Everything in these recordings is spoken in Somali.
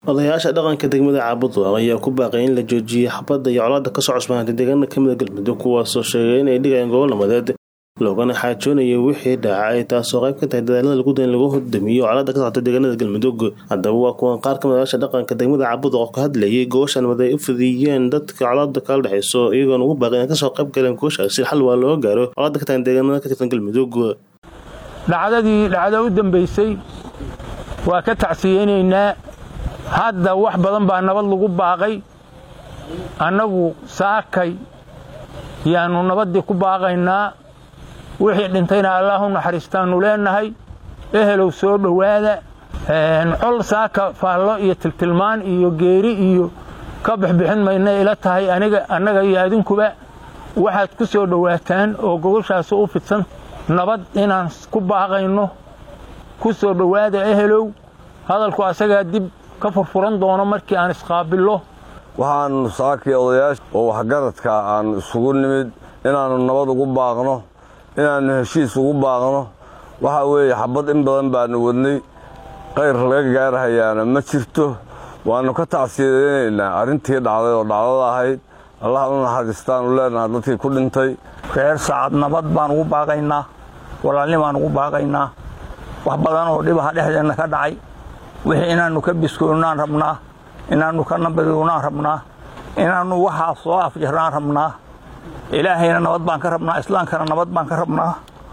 odayaasha dhaqanka degmada caabuduq ayaa ku baaqay in la joojiyay xabadda iyo colaadda kasoo cusbaantay deegaana kamida galmudug kuwaasoo sheegay inay dhigayaan gobol nabadeed loogana xaajoonaya wixii dhaacay taasoo qayb ka tahay dadaalada lagu dan lagu hodamiyo colaadda ka socota deegaanada galmudug haddaba waa kuwan qaar kamid odayaasha dhaqanka degmada caabuduq oo ka hadlayay goosha nabad ay u fidiyeen dadka colaadda kala dhexeyso iyagoona ugu baaqay inay kasoo qayb galeen gooshaasi xal waa loo gaaro colaadda ka tagan deegaanada ka tirsan galmudug dhacdadii dhacdo u dambaysay waa ka tacsiyeynaynaa hadda wax badan baa nabad lagu baaqay annagu saakay yaannu nabaddii ku baaqaynaa wixii dhintayna allaah u naxariistaannu leenahay ehelow soo dhowaada col saaka faallo iyo tiltilmaan iyo geeri iyo ka bixbixin maynay ila tahay aniga annaga iyo adinkuba waxaad ku soo dhowaataan oo gogoshaasi u fidsan nabad inaan ku baaqayno ku soo dhowaada ehelow hadalku asagaa dib ka furfuran doono markii aan isqaabillo waxaannu saakii odayaasha oo waxgaradka aan isugu nimid inaannu nabad ugu baaqno inaannu heshiis ugu baaqno waxaa weeye xabad in badan baannu wadnay qayr laga gaarhayaana ma jirto waannu ka tacsiyadaynaynaa arrintii dhacday oo dhacdada ahayd allah u naxariistaannu leenaha dadkii ku dhintay reer sacad nabad baan ugu baaqaynaa walaalni baan ugu baaqaynaa wax badan oo dhibaha dhexdeenna ka dhacay wixii inaannu ka biskoonnaan rabnaa inaannu ka nabadownaan rabnaa inaannu waxaa soo afjarnaan rabnaa ilaahayna nabad baan ka rabnaa islaamkana nabad baan ka rabnaa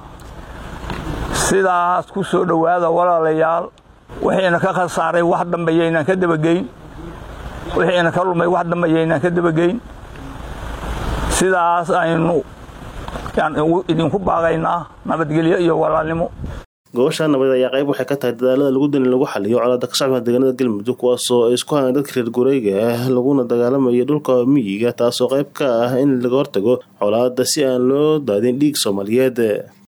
sidaas ku soo dhowaada walaalayaal wixiina ka khasaaray wax dambeeyaynaan ka dabageyn wixiina ka lumay wax dambeeyaynaan ka dabageyn sidaas aynu idinku baaqaynaa nabadgelyo iyo walaalnimo gobasha nabadeed ayaa qayb waxay ka tahay dadaalada lagu dani lagu xaliyo colaadda ka socda deegaanada galmudug kuwaasoo ay isku hayaan dadka reer gureyga ah laguna dagaalamayo dhulka miyiga taasoo qayb ka ah in laga hortago colaadda si aan loo daadin dhiig soomaaliyeed